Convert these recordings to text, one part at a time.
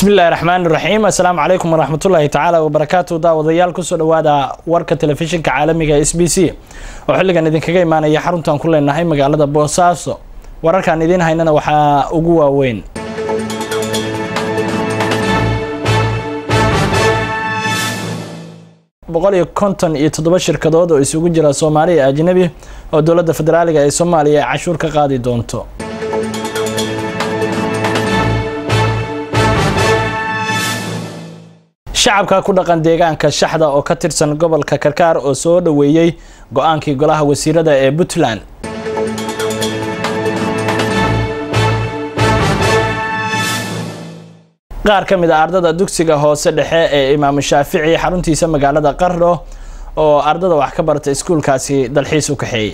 bismillahi raxmaan raxiim assalaamu calaykum waraxmatullaahi tacaala wabarakaatu daawadayaal kusoo dhawaada warka telefishinka caalamiga s b c oo xilligan idinkaga imaanaya xaruntan ku leenahay magaalada boosaaso wararkaan idiin haynana waxaa ugu waaweyn boqol iyo konton iyo toddoba shirkadood oo isugu jira soomaali iyo ajnabi oo dowladda federaaliga ee soomaaliya ay cashuur ka qaadi doonto shacabka ku dhaqan deegaanka shaxda oo ka tirsan gobolka karkaar oo soo dhoweeyey go-aankii golaha wasiirada ee puntland qaar ka mid a ardada dugsiga hoose dhexe ee imaamu shaafici xaruntiisa magaalada qardho oo ardada wax ka barta iskuulkaasi dalxiis u kaxeeyey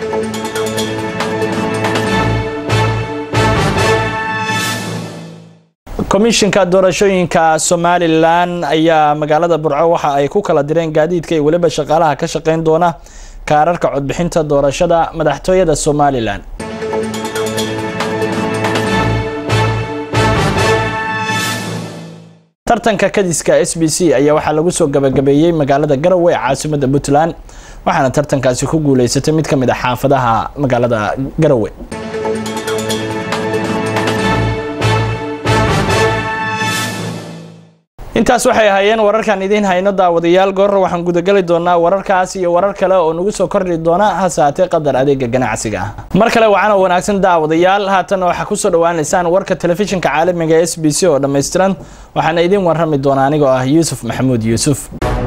komishinka doorashooyinka somalilan ayaa magaalada burco waxa ay ku kala direen gaadiidka iyo weliba shaqaalaha ka shaqeyn doona kaararka codbixinta doorashada madaxtooyada somalilan tartanka kadiska s b c ayaa waxaa lagu soo gabagabeeyey magaalada garowe ee caasimada puntland waxaana tartankaasi ku guuleysatay mid ka mid a xaafadaha magaalada garowe intaas waxay ahaayeen wararkan idiin hayno daawadayaal goorra waxaan gudagali doonaa wararkaas iyo warar kale oo nagu soo kordhi doona hase haatee qadar adeega ganacsiga ah mar kale waxaana wanaagsan daawadayaal haatanna waxaa kusoo dhawaanaysaan warka telefishinka caalamiga s b c oo dhammaystiran waxaana idiin warrami doona anigoo ah yuusuf maxamuud yuusuf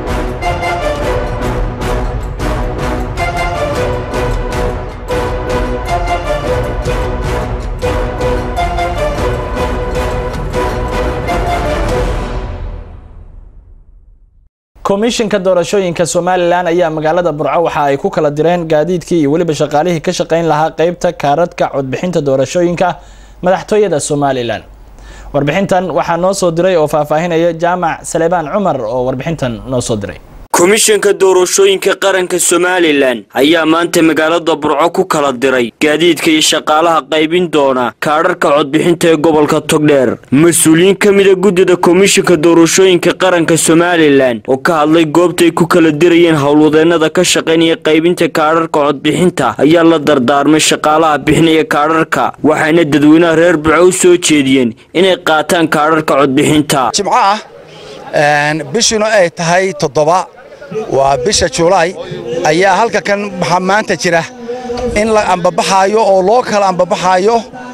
komishinka doorashooyinka somalilan ayaa magaalada burco waxa ay ku kala direen gaadiidkii iyo weliba shaqaalihii ka shaqeyn lahaa qeybta kaaradka codbixinta doorashooyinka madaxtooyada somalilan warbixintan waxaa noo soo diray oo faahfaahinaya jaamac salebaan cumar oo warbixintan noo soo diray komishanka doorashooyinka qaranka somalilan ayaa maanta magaalada burco ku kala diray gaadiidka iyo shaqaalaha qaybin doona kaadharka codbixinta ee gobolka togdheer mas-uuliyiin ka mida guddida komishanka doorashooyinka qaranka somalilan oo ka hadlay goobtaay ku kala dirayeen howlwadeennada ka shaqaynaya qaybinta kaadharka codbixinta ayaa la dardaarmay shaqaalaha bixinaya kaadharka waxayna dadweynaha reer burco u soo jeediyeen inay qaataan kaadharka codbixinta bishuna ay tahay toddoba waa bisha julaay ayaa halka kan waxaa maanta jira in la ambabaxaayo oo loo kala ambabaxaayo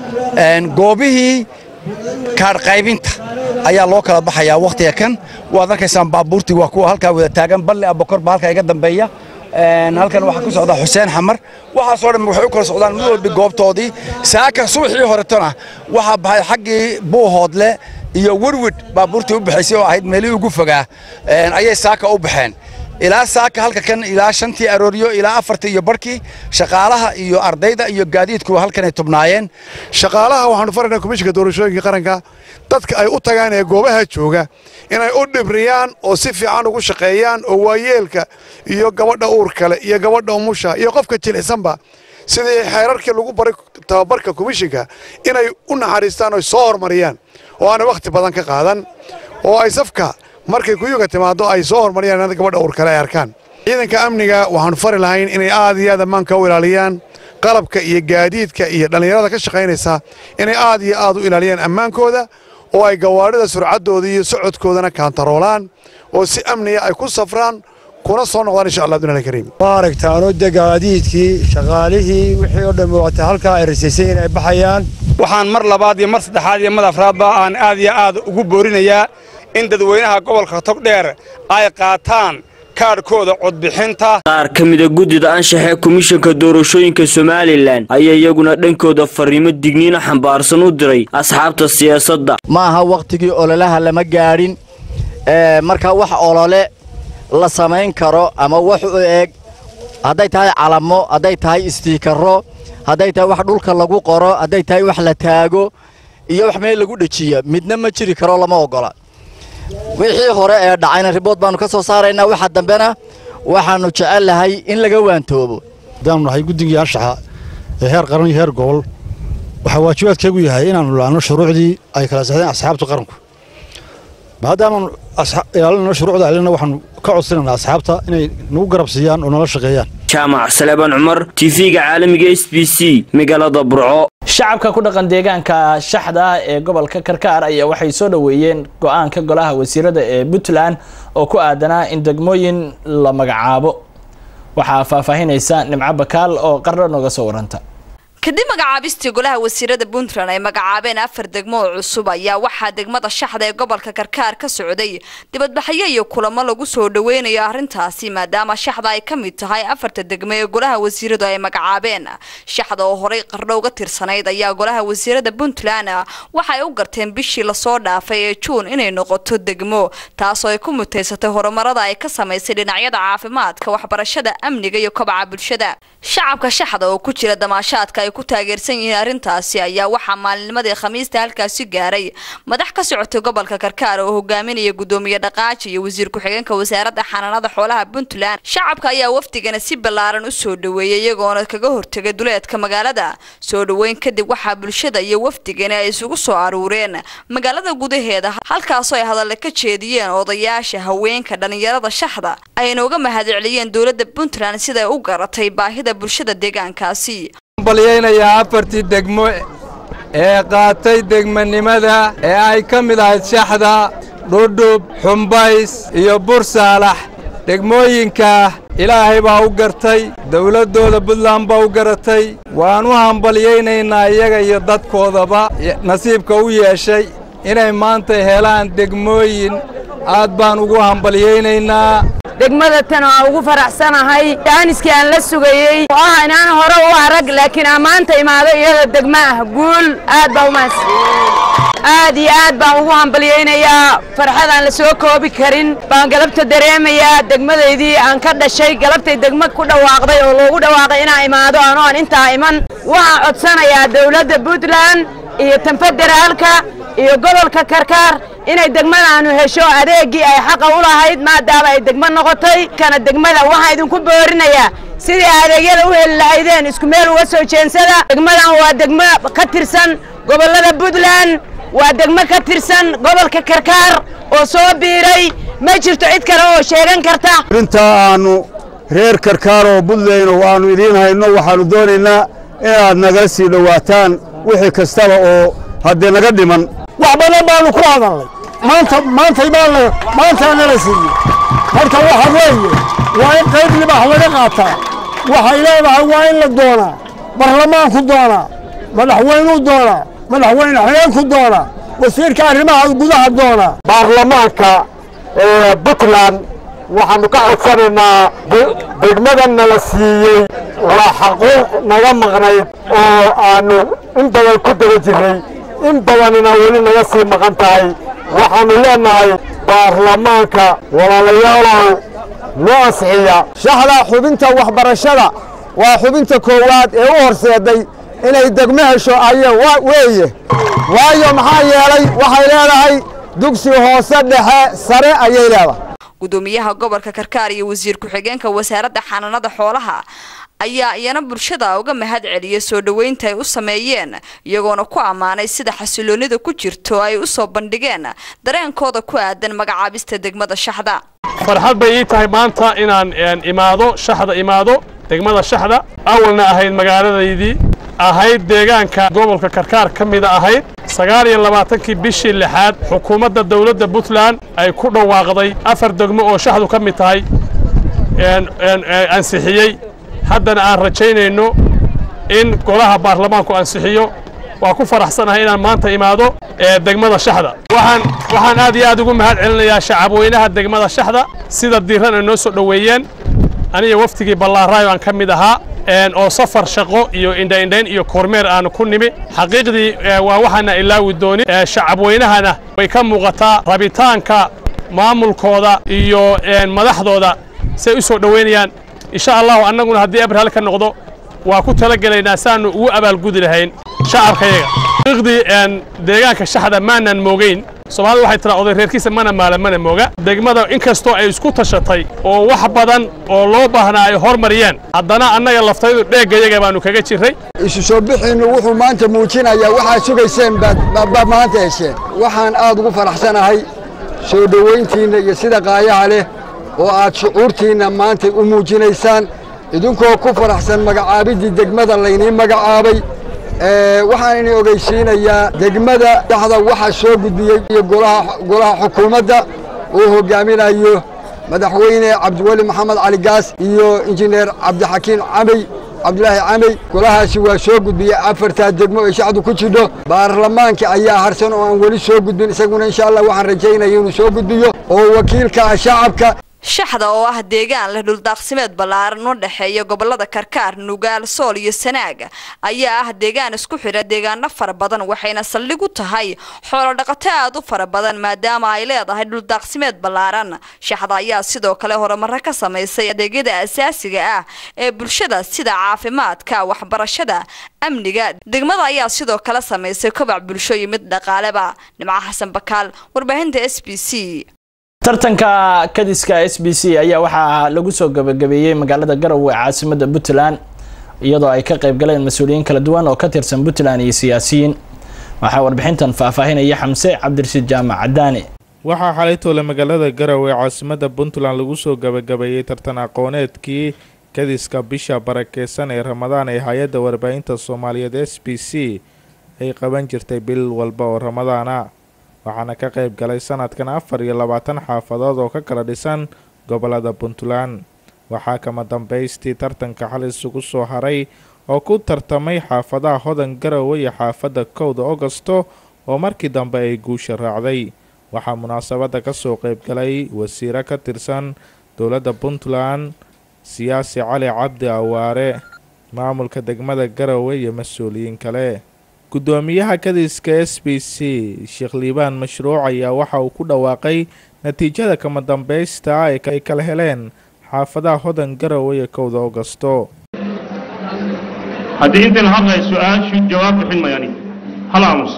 goobihii kaadhqaybinta ayaa loo kala baxayaa wakhtiga kan waad arkaysaan baabuurtii waa kuwa halkaa wada taagan balle abokor baa halkaa iga dambeeya halkan waxaa ku socda xuseen xamar waxaasoo dhan waxay u kala socdaan mid walbi goobtoodii saaka subaxii horetona waxaa baxay xaggii buuhoodle iyo werwid baabuurtii u baxaysay oo ahayd meelihii ugu fogaa ayay saaka u baxeen ilaa saaka halka kan ilaa shantii arooryo ilaa afartii iyo barhkii shaqaalaha iyo ardayda iyo gaadiidku halkanay tubnaayeen shaqaalaha waxaanu faraynaa komishinka doorashooyinka qaranka dadka ay u tagaan ee goobaha jooga inay u dhibriyaan oo si fiican ugu shaqeeyaan oo waayeelka iyo gabadha uur kale iyo gabadha umusha iyo qofka jilicsanba sidii xeerarkii lagu baray tababarka komishinka inay u naxariistaan oy soo hormariyaan oo aanay wakhti badan ka qaadan oo ay safka markay kuyuga timaado ay soo hormariyaan in gabadha uur kale ay arkaan ciidanka amniga waxaanu fari lahayn inay aad iyo aad ammaanka u ilaaliyaan qalabka iyo gaadiidka iyo dhallinyarada ka shaqaynaysa inay aad iyo aad u ilaaliyaan ammaankooda oo ay gawaadhida surcaddooda iyo socodkoodana kaantaroolaan oo si amniga ay ku safraan kuna soo noqdaan insha allah abdulahi kariim waa aragtaano de gaadiidkii shaqaalihii wixii oo dhan wata halkaa ay rasaysay inay baxayaan waxaan mar labaad iyo mar saddexaad iyo mar afraadba aan aad iyo aad ugu boorinayaa in dadweynaha gobolka togdheer ay qaataan kaadhkooda codbixinta qaar ka mida guddida anshaxee komishanka doorashooyinka somalilan ayaa iyaguna dhankooda fariimo digniino xambaarsan u diray asxaabta siyaasadda ma aha wakhtigii ololaha lama gaadhin marka wax olole la samayn karo ama wax u eeg hadday tahay calamo hadday tahay istiikaro hadday tahay wax dhulka lagu qoro hadday tahay wax la taago iyo wax meel lagu dhejiya midna ma jiri karo lama oggola wixii hore ee dhacayna ribood baannu ka soo saaraynaa waxa dambena waxaannu jecel lahay in laga waantoobo haddaannu nahay guddigii anshaxa ee heer qaran iyo heer gobol waxaa waajibaadkeegu yahay inaannu laanno shuruucdii ay kala saxdeen asxaabta qaranku maadaamaanu ilaalinayno shuruucda ilina waxaanu ka codsanaynaa asxaabta inay nagu garab siiyaan oo nala shaqeeyaan jaamac salebaan cumar tv-ga caalamiga s b c magaalada burco shacabka ku dhaqan deegaanka shaxda ah ee gobolka karkaar ayaa waxay soo dhoweeyeen go-aanka golaha wasiirada ee puntland oo ku aadanaa in degmooyin la magacaabo waxaa faahfaahinaysa nimco bakaal oo qarno nooga soo waranta kadib magacaabistii golaha wasiirada puntland ay magacaabeen afar degmo oo cusub ayaa waxaa degmada shaxda ee gobolka karkaar ka socday dibadbaxyo iyo kulamo lagu soo dhaweynayo arrintaasi maadaama shaxda ay ka mid tahay afarta degmo ee golaha wasiiradu ay magacaabeen shaxda oo horey qardho uga tirsanayd ayaa golaha wasiirada puntland waxaay u garteen bishii lasoo dhaafay ee juun inay noqoto degmo taasoo ay ku mutaysatay horumarada ay ka samaysay dhinacyada caafimaadka waxbarashada amniga iyo kobaca bulshada shacabka shaxda oo ku jira damaashaadka ay ku taageersan yihiin arrintaasi ayaa waxaa maalinnimadii khamiista halkaasi gaaray madax ka socotay gobolka karkaar oo hogaaminaya gudoomiye dhaqaaji iyo wasiir ku-xigeenka wasaaradda xanaanada xoolaha puntland shacabka ayaa wafdigana si ballaaran u soo dhaweeyay iyagoona kaga hortegay duleedka magaalada soo dhaweyn kadib waxaa bulshada iyo wafdigani ay isugu soo aruureen magaalada gudaheeda halkaasoo ay hadalle ka jeediyeen odayaasha haweenka dhallinyarada shaxda ayna uga mahadceliyeen dowladda puntland siday u garatay baahida bulshada deegaankaasi balyaynayaa afartii degmo ee qaatay degmanimada ee ay ka mid ahayd shaxda dhudhub xumbays iyo bursaalax degmooyinkaa ilaahay baa u gartay dawladdooda puntland baa u garatay waan u hambalyaynaynaa iyaga iyo dadkoodaba nasiibka u yeeshay inay maanta helaan degmooyin aad baan ugu hambalyaynaynaa degmada tan waa ugu faraxsanahay daaniskii aan la sugayey oo ah inaan hore u arag laakiin ammaanta imaado iyada degmo ah guul aad baa umaas aad iyo aad baan ugu hambalyaynayaa farxad aan la soo koobi karin baan galabta dareemayaa degmadaydii aan ka dhashay galabtay degmo ku dhawaaqday oo loogu dhawaaqay inaan imaado anoo aan intaa iman waxaan codsanayaa dawladda puntland iyo tan federaalka iyo gobolka karkaar inay degmadaanu hesho adeeggii ay xaqa u lahayd maadaama ay degmo noqotay kana degmada waxaa idinku boorinayaa sidii adeegyada u heli lahaydeen isku meel uga soo jeensada degmadan waa degmo ka tirsan gobollada puntland waa degmo ka tirsan gobolka karkaar oo soo biiray ma jirto cid kale oo sheegan karta intaa aanu reer karkaar oo buntland oo aanu idiin hayno waxaannu doonaynaa inaad nagala sii dhowaataan wixii kastaba oo haddee naga dhiman wax badan baanu ku hadalnay maanta maantay baana maantaa nala siiyey marka waxa weeye waa in qayb libax laga qaataa waxay leedahay waa in la doonaa barlamaanku doonaa madaxweynuu doonaa madaxweyne xigeenku doonaa wasiirka arrimaha gudaha doonaa baarlamaanka puntland waxaannu ka codsanaynaa degmadan nala siiyey waa xaquuq naga maqnayd oo aannu in badan ku daba jirray in badanina weli naga sii maqan tahay waxaannu leennahay baarlamaanka walaalayaalow noo ansixiya shaxda xubinta waxbarashada waa xubinta koowaad ee u horseeday inay degmo hesho aye weeye waayo maxaa yeelay waxay leedahay dugsi hoose dhexe sare ayay leedahay gudoomiyaha gobolka karkaar iyo wasiir ku-xigeenka wasaaradda xanaanada xoolaha ayaa iyana bulshada uga mahad celiyay soo dhoweynta ay u sameeyeen iyagoona ku ammaanay sida xasiloonida ku jirto ay u soo bandhigeen dareenkooda ku aadan magacaabista degmada shaxda farxad bay ii tahay maanta inaan imaado shaxda imaado degmada shaxda awalna ahayd magaaladaydii ahayd deegaanka gobolka karkaar ka mida ahayd sagaal iyo labaatankii bishii lixaad xukuumadda dowladda puntland ay ku dhawaaqday afar degmo oo shaxdu ka mid tahay ansixiyey haddana aan rajaynayno in golaha baarlamaanku ansixiyo waa ku faraxsanahay inaan maanta imaado degmada shaxda waxaan waxaan aad iyo aad ugu mahad celinayaa shacabweynaha degmada shaxda sida diiran ay noo soo dhoweeyeen aniga waftigii ballaaraayo aan ka mid ahaa oo safar shaqo iyo indhaindhayn iyo kormeer aanu ku nimi xaqiiqdii waa waxaana ilaawi doonin shacabweynahana way ka muuqataa rabitaanka maamulkooda iyo madaxdooda say u soo dhoweynayaan insha allahu annaguna haddii abrahal ka noqdo waa ku talagelaynaa saannu ugu abaalgudi lahayn shacabkayaga xaqiiqdii deegaanka shaxda maanan moogeyn soomaalida waxay tiraa oday reerkiisa mana maala mana mooga degmada inkastoo ay isku tashatay oo wax badan oo loo baahnaa ay hormariyeen haddana annaga laftaydu dheeggayaga baannu kaga jirray isu soo bixiinnu wuxuu maanta muujinayaa waxaad sugayseen baad maanta hesheen waxaan aad ugu faraxsanahay soo dhowayntiinna iyo sida qaayaha leh oo aad shucuurtiinna maantay u muujinaysaan idinkoo ku faraxsan magacaabiddii degmada laynii magacaabay waxaan idin ogeysiinayaa degmada dhaxda waxaa soo gudbiyey iyo golaha xukuumadda uu hoggaaminayo madaxweyne cabdiweli maxamed cali gaas iyo injineer cabdixakiin camey cabdulaahi camey golahaasi waa soo gudbiyey afartaa degmo ay shacdu ku jidho baarlamaanka ayaa harsan oo aan weli soo gudbin isaguna insha allah waxaan rajaynaya inuu soo gudbiyo oo wakiilka ah shacabka shaxda oo ah deegaan leh dhuldaaqsimeed ballaaran u dhexeeya gobolada karkaar nugaal sool iyo sanaag ayaa ah deegaan isku xidha deegaano fara badan waxayna saldhig u tahay xoolodhaqato aad u fara badan maadaama ay leedahay dhuldaaqsimeed ballaaran shaxda ayaa sidoo kale horumaro ka samaysay adeegyada asaasiga ah ee bulshada sida caafimaadka waxbarashada amniga degmada ayaa sidoo kale samaysay kobac bulsho iyo mid dhaqaaleba nimco xasan bakaal warbaahinta s b c tartanka kadiska s b c ayaa waxaa lagu soo gabagabeeyey magaalada garowe ee caasimada puntland iyadoo ay ka qayb galeen mas-uuliyiin kala duwan oo ka tirsan puntland iyo siyaasiyiin waxaa warbixintan faahfaahinaya xamse cabdirashiid jaamac cadaane waxaa xalay toole magaalada garowe ee caasimada puntland lagu soo gabagabeeyey tartan aqooneedkii kadiska bisha barakeysan ee ramadaan ee hay-adda warbaahinta soomaaliyeed s b c ay qaban jirtay bil walba oo ramadaana waxaana ka qayb galay sanadkan afar iyo labaatan xaafadood oo ka kala dhisan gobolada puntland waxaa kama dambaystii tartanka xal isugu soo haray oo ku tartamay xaafadaha hodan garowe iyo xaafadda kowda ogosto oo markii dambe ay guusha raacday waxaa munaasabadda ka soo qayb galay wasiiro ka tirsan dowladda puntland siyaasi cali cabdi awaare maamulka degmada garowe iyo mas-uuliyiin kale guddoomiyaha kadiska s b c sheekh liibaan mashruuc ayaa waxa uu ku dhawaaqay natiijada kama dambaysta ay kala heleen xaafadaha hodan garowe iyo kowda ogosto haddii intan hadlay su-aashu jawaab bixin mayani hal aamus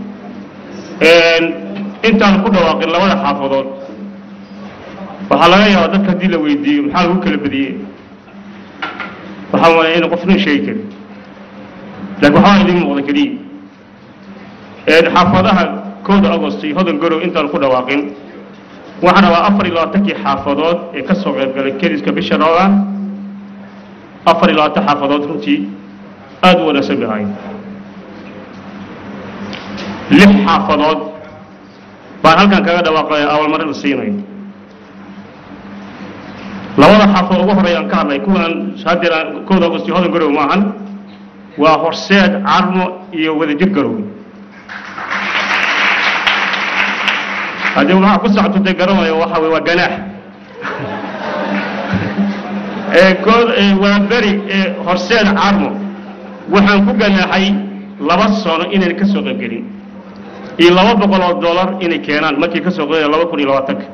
intaan ku dhawaaqin labada xaafadood waxaa laga yaabaa dadka haddii la weydiiyo maxaa lagu kala badiyey waxaa waaya ina qofnin sheegi karin laakiin waxbaa idiin muuqda keliya xaafadaha kowda agost iyo hodan garow intaan ku dhawaaqin waxaan rabaa afar iyo labaatankii xaafadood ee ka soo qayb galay keliska bisha ramadaan afar iyo labaatan xaafadood runtii aada u wanaagsan bay ahayd lix xaafadood baan halkan kaga dhawaaqay awalmarin la siinayo labada xaafadood ugu horeeyaan ka hadlay kuwan haddeer kowda agost iyo hodan garow maahan waa horseed carmo iyo wadajir garow haddii waxaa ku socotay garanayo waxa wey waa ganaax kood waa beri horseed carmo waxaan ku ganaaxay laba sano inayna ka soo qaybgelin iyo laba boqol oo dollar inay keenaan markii ka soo qaybgala laba kun iyo labaatanka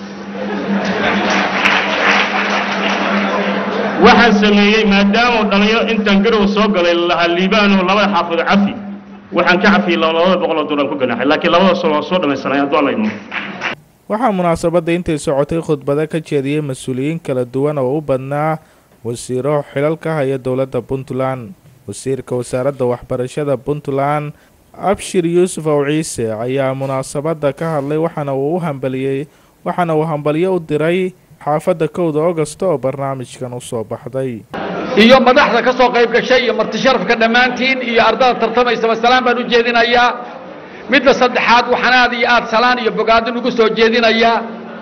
waxaan sameeyey maadaama dhalinyaro intaan garow soo galay lahaa liibaano labada xaafado cafi waxaan ka cafiyey labada boqol oo dollar ku ganaaxay laakiin labada sano waa soo dhamaysanay hadduu alla idmo waxaa munaasabadda intay socotay khudbado ka jeediyey mas-uuliyiin kala duwan oo u badnaa wasiiro xilal ka haya dowladda puntland wasiirka wasaaradda waxbarashada puntland abshir yuusuf ow ciise ayaa munaasabadda ka hadlay waxaana uu u hambaliyey waxaana uu hambalyo u diray xaafadda kowda ogosto oo barnaamijkan u soo baxday iyo madaxda ka soo qayb gashay iyo marti sharafka dhammaantiin iyo ardada tartamaysaba salaan baan u jeedinayaa midda saddexaad waxaan aad iyo aad salaan iyo bogaadin ugu soo jeedinayaa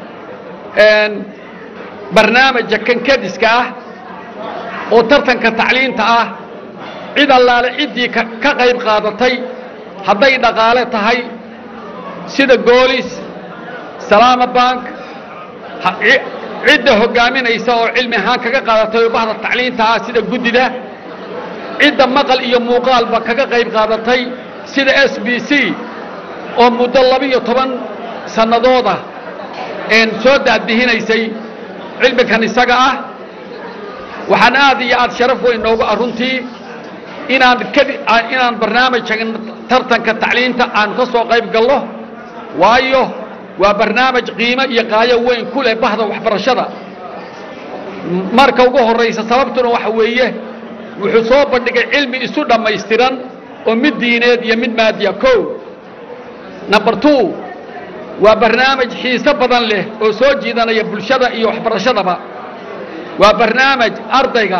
barnaamija kankadiska ah oo tartanka tacliinta ah cid allaale ciddii ka qayb qaadatay hadday dhaqaale tahay sida goolis salaama bank cidda hoggaaminaysa oo cilmi ahaan kaga qaadatay oo bahda tacliinta ah sida guddida cidda maqal iyo muuqaalba kaga qayb qaadatay sida s b c oo muddo laba-iyo toban sannadooda een soo daadbihinaysay cilmigan isaga ah waxaan aad iyo aad sharaf weyn noogu ah runtii inaan kadi inaan barnaamijkan tartanka tacliinta aan ka soo qayb galno waayo waa barnaamij qiimo iyo qaayo weyn ku leh bahda waxbarashada marka ugu horraysa sababtuna waxa weeye wuxuu soo bandhigay cilmi isu dhammaystiran oo mid diineed iyo mid maadiya kow number two waa barnaamij xiiso badan leh oo soo jiidanaya bulshada iyo waxbarashadaba waa barnaamij ardayga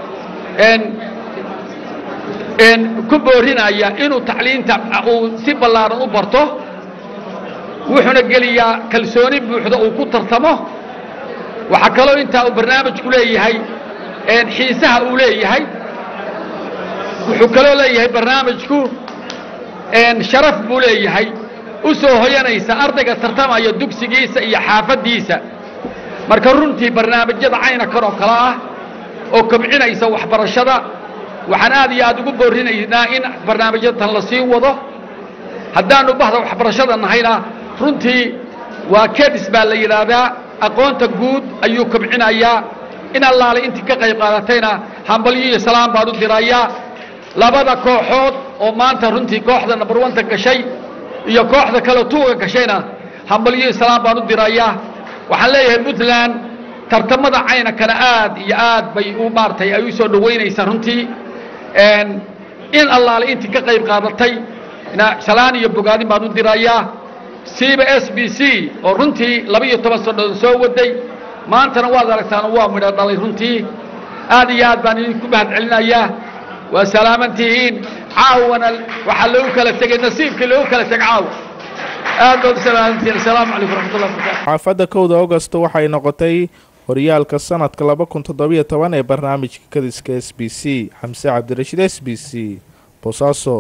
ku boorinaya inuu tacliinta uu si ballaaran u barto wuxuuna geliyaa kalsooni buuxda uu ku tartamo waxaa kaloo intaa uu barnaamijku leeyahay xiisaha uu leeyahay wuxuu kaloo leeyahay barnaamijku sharaf buu leeyahay u soo hoyanaysa ardayga tartamaya dugsigiisa iyo xaafaddiisa marka runtii barnaamijyada caynakan oo kale ah oo kobcinaysa waxbarashada waxaan aad iyo aad ugu boorinaynaa in barnaamijyatan la sii wado haddaannu bahda waxbarashada nahayna runtii waa kedis baa la yidhaahdaa aqoonta guud ayuu kobcinayaa in allaale intii ka qayb qaadatayna hambalyo iyo salaam baan u dirayaa labada kooxood oo maanta runtii kooxda number onta gashay iyo kooxda kale tuuga gashayna hambalyo iyo salaam baan u dirayaa waxaan leeyahay puntland tartamada caynankana aad iyo aad bay u maaragtay ay u soo dhowaynaysaa runtii in allaale intii ka qayb qaadatay shalaan iyo bogaadin baan u dirayaa siiba s b c oo runtii laba iyo toban sannadood soo waday maantana waad aragtaan waa midho dhalay runtii aad iyo aad baan idinku mahad celinayaa waa salaamantihiin caawana waxaa loogu kala tegay nasiibkii loogu kala tegay caawa aad baad u salaamantihiin assalaamu calaykum waraxmatullahi wabarakatu xaafadda kowda augost waxay noqotay horyaalka sanadka laba kun toddobiyo toban ee barnaamijka kadiska s b c xamse cabdirashiid s b c boosaaso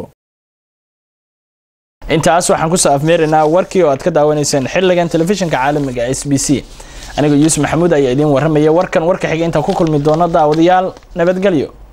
intaas waxaan kusoo afmeeraynaa warkii oo aad ka daawanayseen xiligan telefishinka caalamiga s b c anigoo yuusuf maxamuud ayaa idiin warramaya warkan warka xiga intaan ku kulmi doono daawadayaal nabadgelyo